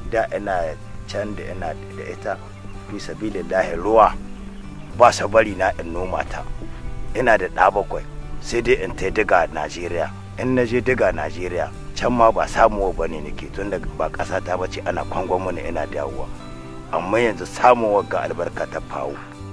da ina can da ina da ita fi sabilillahi ruwa ba sa bari na in noma ta ina da ɗa bakwai sai dai in tai diga najeriya in na je diga najeriya can ma ba samuwa ba ne nake tun da ba ƙasa ta bace ana kwangon mana ina dawowa amma yanzu samuwa ga albarka ta fawo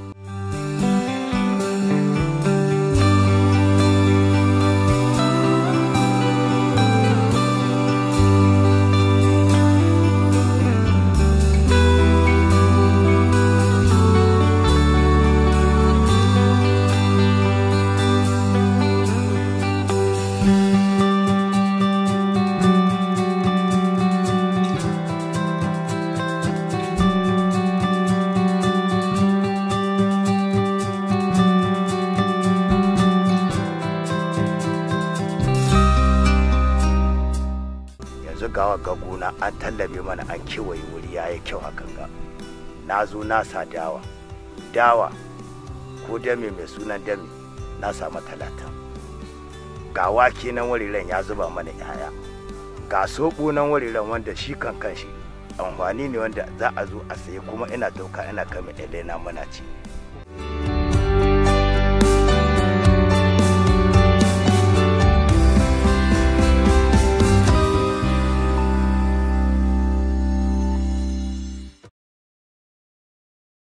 yanzu gawa ga gona an tallabe mana an kewaye wuri ya yi kyau hakan ga na zo na sa dawa dawa ko dame mai sunan dame na samu talatin ga wake nan wariren ya zuba mana yaya ga soɓo nan wariren wanda shi kan kanshi amfani ne wanda za a zo a saye kuma ina dauka ina kama elena mana ci